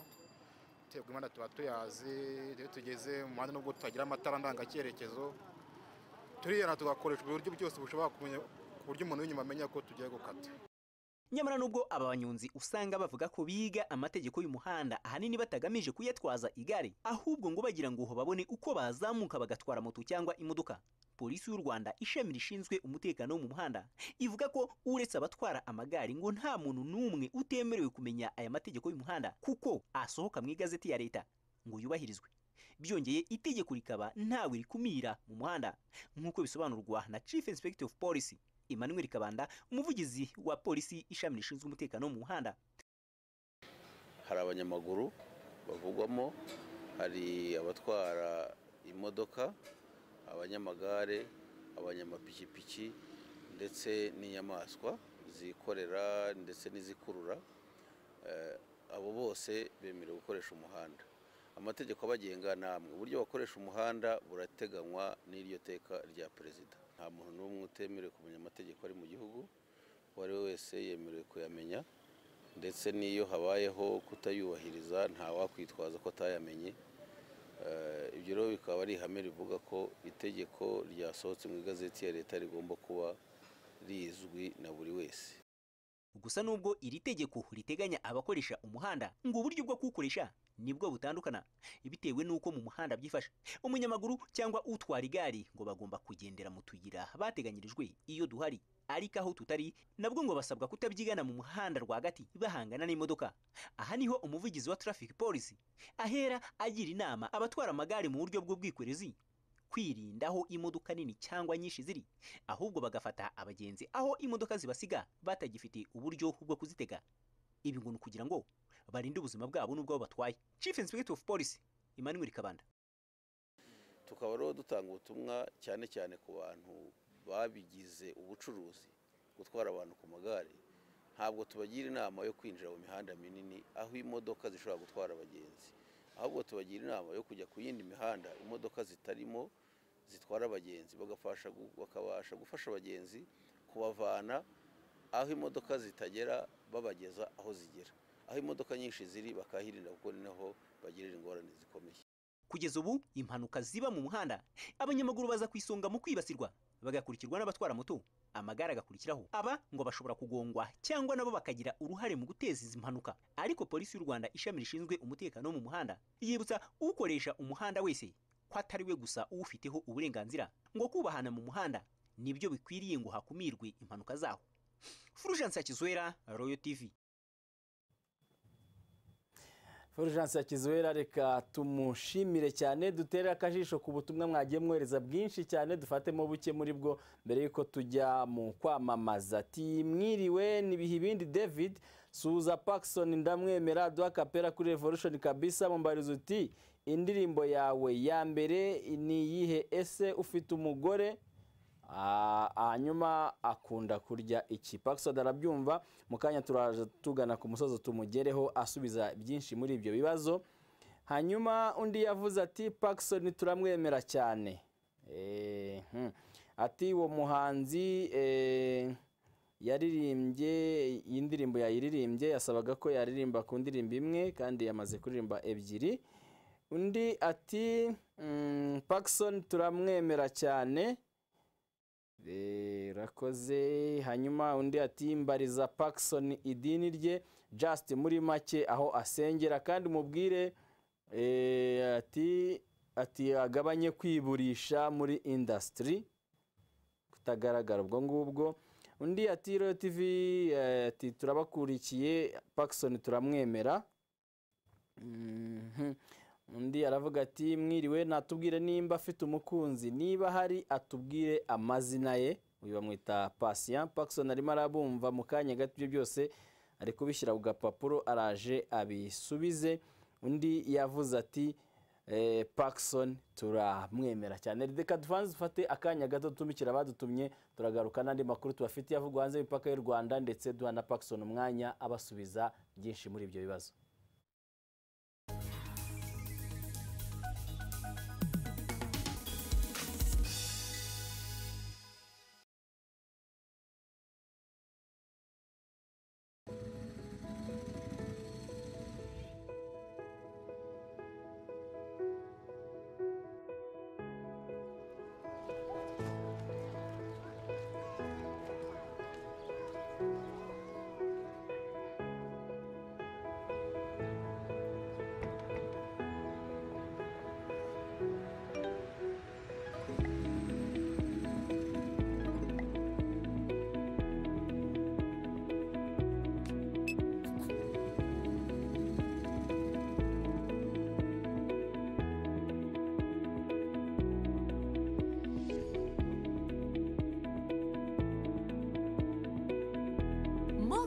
amategeko y'umuhanda tuba tuyazi iyo tugeze mu muhanda nubwo tutagira amatara ndangacyerekezo turiyana tugakoresha uburyo byose bushoboka kumenya ku buryo umuntu w'inyuma amenya ko tugiye gukata nyamara nubwo aba banyonzi usanga bavuga ko biga amategeko y'umuhanda ahanini batagamije kuyatwaza igare ahubwo ngo bagira ngo babone uko bazamuka bagatwara moto cyangwa imodoka polisi y'u rwanda ishami rishinzwe umutekano wo mu muhanda ivuga ko uretse abatwara amagare ngo nta muntu n'umwe utemerewe kumenya aya mategeko y'umuhanda kuko asohoka mu igazeti ya leta ngo yubahirizwe byongeye itegeko rikaba ntawe rikumira mu muhanda nk'uko bisobanurwa na chief inspector of police emmanuel kabanda umuvugizi wa polisi ishami rishinzwe umutekano wo mu muhanda hari abanyamaguru bavugwamo hari abatwara imodoka abanyamagare abanyamapikipiki ndetse n'inyamaswa zikorera ndetse n'izikurura Eh, abo bose bemerewe gukoresha umuhanda amategeko abagenga ni amwe uburyo bakoresha umuhanda burateganywa n'iryo teka rya perezida nta muntu n'umwe utemerewe kumenya amategeko ari mu gihugu uwo ari we wese yemerewe kuyamenya ndetse n'iyo habayeho kutayubahiriza ntawakwitwaza ko atayamenye Eh, ibyo rero bikaba ari ihame rivuga ko itegeko ryasohotse mu igazeti ya leta rigomba kuba rizwi na buri wese gusa nubwo iri tegeko riteganya abakoresha umuhanda ngo uburyo bwo kuwukoresha nibwo butandukana bitewe n'uko mu muhanda byifashe umunyamaguru cyangwa utwara igare ngo bagomba kugendera mu tuyira bateganyirijwe iyo duhari ariko aho tutari nabwo ngo basabwa kutabyigana mu muhanda rwagati bahangana n'imodoka aha niho umuvugizi wa traffic police ahera agira inama abatwara amagare mu buryo bw'ubwikorezi kwirinda aho imodoka nini cyangwa nyinshi ziri ahubwo bagafata abagenzi aho imodoka zibasiga batagifite uburyo bwo kuzitega ibi ngo ni ukugira ngo barinde ubuzima bwabo n'ubwabo batwaye chief inspector of police emmanuel kabanda tukaba rero dutanga ubutumwa cyane cyane ku bantu babigize ubucuruzi gutwara abantu ku magare ntabwo tubagira inama yo kwinjira mu mihanda minini aho imodoka zishobora gutwara abagenzi ahubwo tubagira inama yo kujya ku yindi mihanda imodoka zitarimo zitwara abagenzi bagafasha gu- bakabasha gufasha abagenzi kubavana aho imodoka zitagera babageza aho zigera aho imodoka nyinshi ziri bakahirinda kuko ni naho bagirira ingorane zikomeye kugeza ubu impanuka ziba mu muhanda abanyamaguru baza ku isonga mu kwibasirwa bagakurikirwa n'abatwara moto amagare agakurikiraho aba ngo bashobora kugongwa cyangwa nabo bakagira uruhare mu guteza izi mpanuka ariko polisi y'u rwanda ishami rishinzwe umutekano wo mu muhanda yibutsa ukoresha umuhanda wese ko atari we gusa uwufiteho uburenganzira ngo kubahana mu muhanda nibyo bikwiriye ngo hakumirwe impanuka zaho fulgence hakizwera royal tv Fulgence Kizuwera reka tumushimire cyane dutere akajisho ku butumwa mwagiye mwohereza bwinshi cyane dufatemo buke muri bwo mbere y'uko tujya mu kwamamaza ati mwiriwe nibihe ibindi david suza Paxson ndamwemera duha kapera kuri revolution kabisa mumbariza uti indirimbo yawe ya mbere ni iyihe ese ufite umugore Ah, hanyuma akunda kurya iki pakisod arabyumva mu kanya turaje tugana ku musozi tumugereho asubiza byinshi muri ibyo bibazo hanyuma undi yavuze ati pakisoni turamwemera cyane Eh, hmm. ati uwo muhanzi eh, yaririmbye iyi ndirimbo yayiririmbye yasabaga ko yaririmba ku ndirimbo imwe kandi yamaze kuririmba ebyiri undi ati mm, pakisoni turamwemera cyane Eh, urakoze hanyuma undi ati mbariza pakisoni idini rye just muri make aho asengera kandi mubwire eh, ati ati agabanye kwiburisha muri indasitiri kutagaragara ubwo ngubwo undi ati royo tivi eh, ati turabakurikiye pakisoni turamwemera Mhm. undi aravuga ati mwiriwe natubwire nimba afite umukunzi niba hari atubwire amazina ye uyu bamwita pasiyan pakisoni arimo arabumva mu kanya gato ibyo byose ari kubishyira ku gapapuro araje abisubize undi yavuze ati eh, pakisoni turamwemera cyane reka dufanze dufate akanya gato tumikira abadutumye turagaruka n'andi makuru tubafitiye avugwa hanze y'imipaka y'u rwanda ndetse duha na pakisoni umwanya abasubiza byinshi muri ibyo bibazo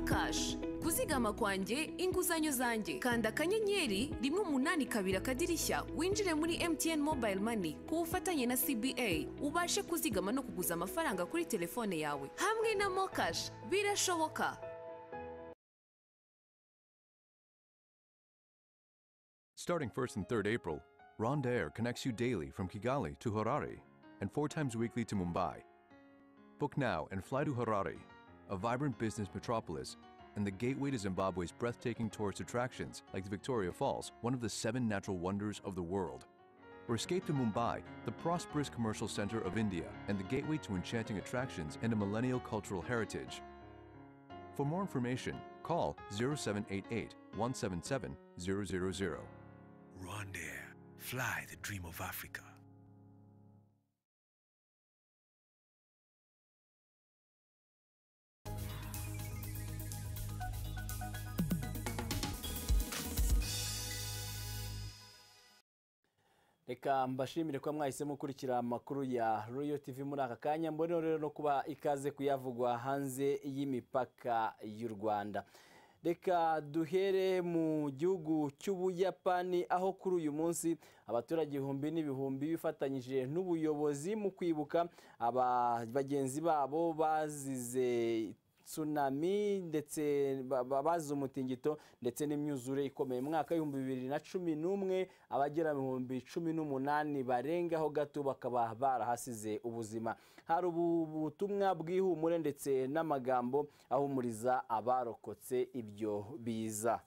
kashi kuzigama kwanjye inguzanyo zanjye kanda akanyenyeri rimwe umunani kabiri akadirishya winjire muri MTN mobile money ku bufatanye na CBA ubashe kuzigama no kuguza amafaranga kuri telefone yawe hamwe na mokashi birashoboka Starting 1st and 3rd April, Ronda Air connects you daily from Kigali to Harare and four times weekly to Mumbai. Book now and fly to Harare, a vibrant business metropolis and the gateway to Zimbabwe's breathtaking tourist attractions like the Victoria Falls, one of the seven natural wonders of the world. Or escape to Mumbai, the prosperous commercial center of India and the gateway to enchanting attractions and a millennial cultural heritage. For more information, call 0788 177 000. Rwandair, fly the dream of Africa. reka mbashimire kuba mwahise mukurikira amakuru ya royo tv muri aka kanya mbone rero no kuba ikaze kuyavugwa hanze y'imipaka y'u rwanda reka duhere mu gihugu cy'ubuyapani aho kuri uyu munsi abaturage ibihumbi n'ibihumbi bifatanyije n'ubuyobozi mu kwibuka aba bagenzi babo bazize tsunami ndetse bazi umutingito ndetse n'imyuzure ikomeye mu mwaka w'ibihumbi bibiri na cumi n'umwe abagera mu bihumbi cumi n'umunani barengaho gato bakaba barahasize ubuzima hari ubutumwa bw'ihumure ndetse n'amagambo ahumuriza abarokotse ibyo biza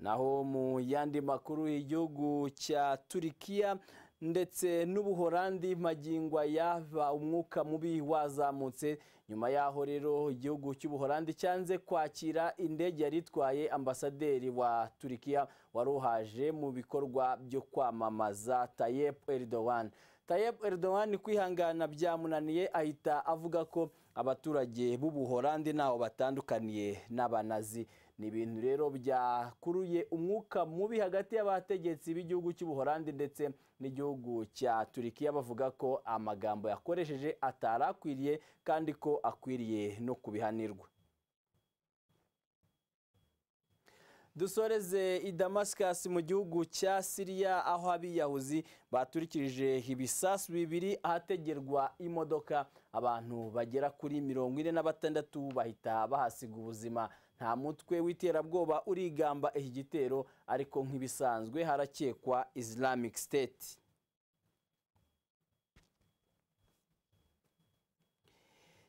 naho mu yandi makuru y'igihugu cya turikiya ndetse n'ubuhorandi magingo yava umwuka mubi wazamutse nyuma y'aho rero igihugu cy'ubuhorandi cyanze kwakira indege yari itwaye ambasaderi wa turikiya waruhaje mu bikorwa byo kwamamaza tayep eridowan tayep eridowan kwihangana byamunaniye ahita avuga ko abaturage b'ubuhorandi ntaho batandukaniye n'abanazi ni ibintu rero byakuruye umwuka mubi hagati y'abategetsi b'igihugu cy'ubuhorandi ndetse n'igihugu cya turikiya bavuga ko amagambo yakoresheje atari akwiriye kandi ko akwiriye no kubihanirwa dusoreze i damascus mu gihugu cya siriya aho abiyahuzi baturikirije ibisasu bibiri ahategerwa imodoka abantu bagera kuri mirongo ine na batandatu bahita bahasiga ubuzima nta mutwe w'iterabwoba urigamba iki gitero ariko nk'ibisanzwe harakekwa islamic state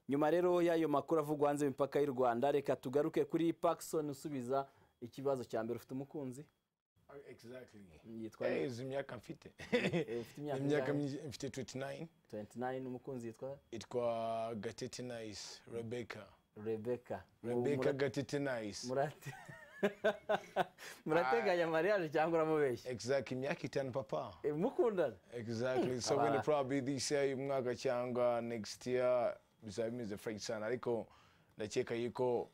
nyuma rero y'ayo makuru avugwa hanze imipaka y'u rwanda reka tugaruke kuri pakisoni usubiza ikibazo cya mbere ufite umukunzi yitwa izi myaka mfite imyaka mfite 29 29 umukunzi yitwa yitwa gatete nice rebeka rebeka rebeka gatete nice murate murateganya mariage cyangwa uramubeshya exactly imyaka itanu papa mukundana exactly so when probably this year uyu mwaka cyangwa next year bizaba bimeze frank sana ariko ndakeka yuko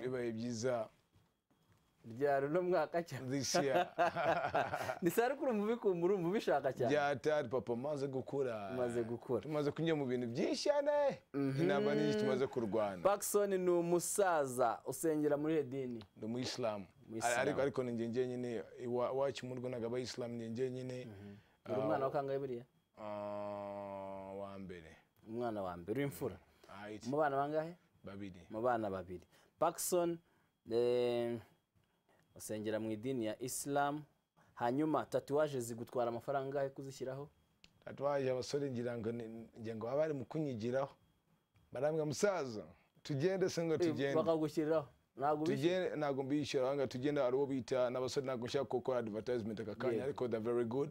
bibaye byiza byari uno mwaka cyane ni sarukuru mubikumura mubishaka cyane byatari papa maze gukura maze gukura tumaze kunyura mu bintu byinshi cyane inama nyinshi tumaze kurwana Pakson ni umusaza usengera muri hedini ni umuyisilamu ariko ariko ni njye njyenyine iwacu mu rwanda abayisilamu ni njye nyine uri umwana wa kangahe buriya wa mbere umwana wa mbere w'imfura mu bana bangahe babiri mu bana babiri Pakson usengera mu idini ya isilamu hanyuma tatuwaje zigutwara amafaranga yo kuzishyiraho tatuwaje abasore ngira ngo ngira ngo baba bari mu kunyigiraho barambwa musaza tugende se ngo tugende bakagushyiriraho ntabwo bishyura ntabwo mbishyura ahanga tugenda ari uwo bita n'abasore ntabwo nshaka gukora advertisement aka kanya ariko the very good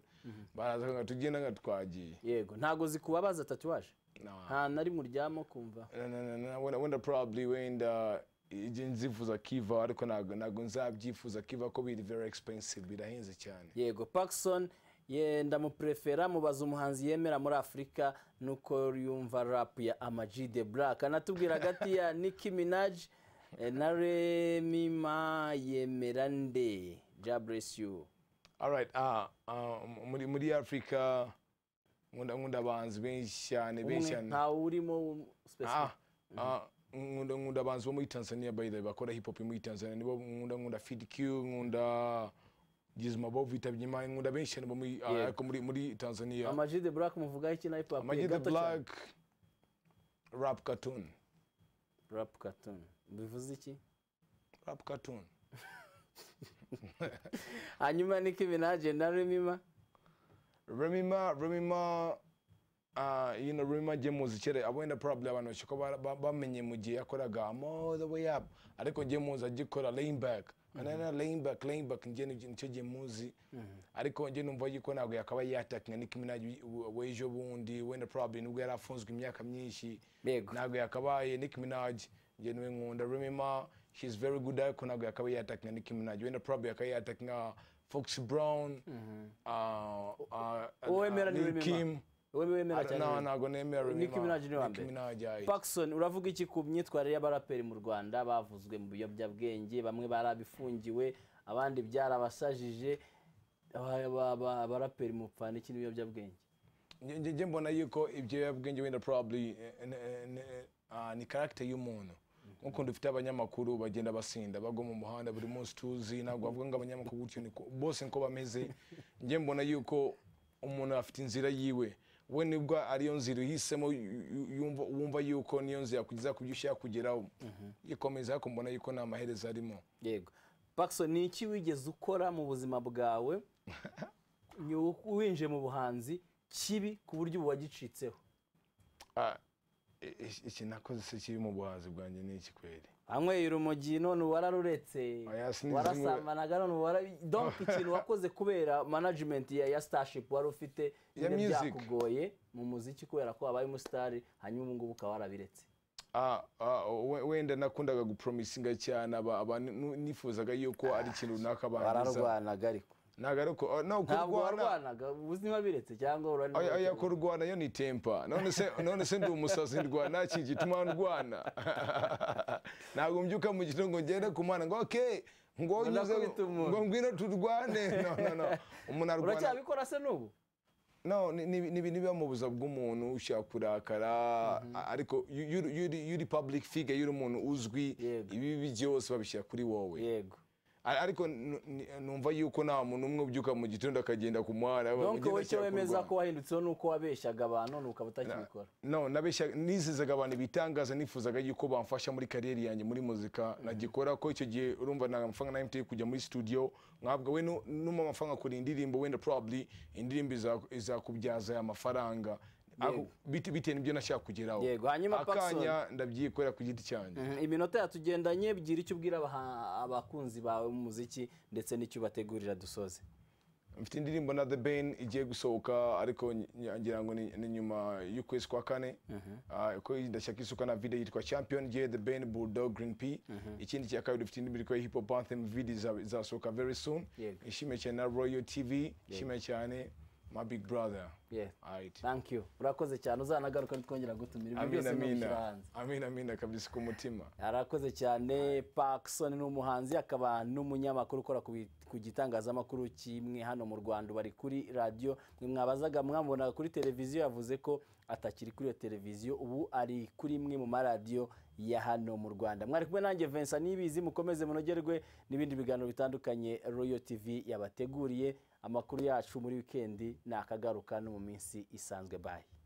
baraza ngo tugenda nka twagiye yego ntabwo zikubabaza tatuwaje nta na rimwe uryamo kumva wenda probably wenda igihe nzifuza kiva ariko ntabwo nzabyifuza kiva ko biri very expensive birahenze cyane yego pakisoni yenda muprefera mubaza umuhanzi yemera muri afurika nuko yumva rapu ya amaji de buraka anatubwira hagati ya niki minaji na remima yemera nde jaburesi yu muri afurika nkunda nkunda abahanzi benshi cyane benshi umwe cyane ntawe urimo specific. Ah, ah, nkunda nkunda abahanzi bo muri tanzania by the way bakora hip hop muri tanzania nibo nkunda nkunda fid q nkunda gizma bo bitabye imana nkunda benshi cyane bo muri ah, Yego. ariko muri muri tanzania Ama G The Black muvugaho iki na hip hop ye? Ama G The Gato cyane. Black, rap cartoon rap cartoon bivuze iki rap cartoon hanyuma Nicki Minaj na Remima Remima, Remima, uh, you know, Remima je muziki re abona probably abantu bashaka ko bara- ba- bamenye mu gihe yakoraga I'm all the way up ariko je muzi agikora laying back anana laying back laying back nje ni- nicyo je muzi ariko nje numva yuko ntabwo yakaba yatakinga Nicki Minaj w'ejo bundi wenda probably nubwo yari afunzwe imyaka myinshi ntabwo yakabaye Nicki Minaj nje niwe nkunda Remima she's very good ariko ntabwo yakaba yatakinga Nicki Minaj wenda probably yakaba yatakinga Fox Brown uh, uh, uwemera ni Lil Remima Kim. uwemera I don't know, ntabwo nemera Remima. Nicki Minaj ni wa Nicki mbere Minaj, aye. Paxson uravuga iki ku myitwarire y'abaraperi mu Rwanda bavuzwe mu biyobyabwenge bamwe barabifungiwe abandi byarabasajije Aba- aba- aba- abaraperi mupfana iki n'ibiyobyabwenge Nge- nge nge mbona yuko ibyo yabwenge wenda probably eh, eh, eh, eh, ah, ni character y'umuntu nk'ukuntu dufite abanyamakuru bagenda basinda bagwa mu muhanda buri munsi tuzi ntabwo bavuga ngo abanyamakuru gutyo niko bose niko bameze nge mbona yuko umuntu afite inzira yiwe we nibwo ariyo nzira uhisemo yu- yu- yumva- wumva yuko niyo nzira yakugeza ku byo ushaka kugeraho ikomeza ariko mbona yuko nta maherezo arimo yego Paxson ni iki wigeze ukora mu buzima bwawe nyu- winjiye mu buhanzi kibi ku buryo ubu wagicitseho Ah, i- i- iki nakoze se kiri mu buhanzi bwanjye ni iki kweli anyweye urumogi none wararuretse sinzi warasamanaga none warabi donc ikintu wakoze kubera management ya ya starship wari ufite Ya nyine music. byakugoye mu muziki kubera ko wabaye umusitari hanyuma ubu ngubu ukaba warabiretse Ah, ah, we- wenda nakundaga gupromisinga cyane aba- abantu nu- nifuzaga yuko ari ikintu runaka wararwanaga ariko ntabwo ari uko ah, no ntabwo kurwana warwanaga uzi wabiretse cyangwa urari oya oya kurwana yo ni tempa none se none se ndi umusazi ndwana iki gituma ndwana ntabwo mbyuka mu gitondo ngo ngende ku mwana ngo okay ngo nyuze Unakubita umuntu. ngo ngwino turwane no no no umuntu arwana uracyabikora se n'ubu no ni- ni- ni ibintu biba mu buzima bw'umuntu ushaka kurakara a- ariko yu- yu- yuri- yuri public figure yuri umuntu uzwi ibibi byose babishyira kuri wowe yego ariko nu- ni- numva yuko nta muntu umwe ubyuka mu gitondo akagenda ku muhanda donc agenda wowe icyo ashaka wemeza kurwana. ko wahindutseho ni uko wabeshyaga abantu none ukaba utakibikora no nabeshya nizizaga abantu ibitangaza nifuzaga yuko bamfasha muri kariyeri yanjye muri muzika nagikora ko icyo gihe urumva nta mafaranga na MTN kujya muri studio ntabwo we nu- numa amafaranga kuri indirimbo wenda probably indirimbo iza- izakubyaza aya mafaranga Ako- bite- bitewe n'ibyo nashaka kugeraho Yego, hanyuma akanya Paxson. ndabyikorera ku giti cyanjye Mhm, iminota yatugendanye bwira icyo ubwira abaha- abakunzi bawe mu muziki ndetse n'icyo ubategurira dusoze mfite indirimbo na the ben igiye gusohoka ariko ny- ny- ngira ngo ni ni nyuma y'ukwezi kwa kane Ah, ko ndashaka isuka na video yitwa champion j the ben bulldog green p ikindi cya kabiri dufite indirimbo yitwa hip hop anthem video iza- izasohoka very soon Yego. ishimye cyane na royal tv ishimye cyane my big brother Yeah. Alright. thank you urakoze cyane uzanagaruka nitwongera gutumira ibintu amina byose nubishyira amina hanze amina amina kabisa ku mutima arakoze cyane Paxson ni umuhanzi akaba n'umunyamakuru ukora ku bi- ku gitangazamakuru kimwe hano mu Rwanda bari kuri radiyo mwe mwabazaga mwamubona kuri televiziyo yavuze ko atakiri kuri iyo televiziyo ubu ari kuri imwe mu maradiyo ya hano mu Rwanda mwari kumwe nanjye Vincent Nibizi mukomeze munogerwe n'ibindi biganiro bitandukanye Royal TV yabateguriye amakuru yacu muri wikendi nakagaruka no mu minsi isanzwe bye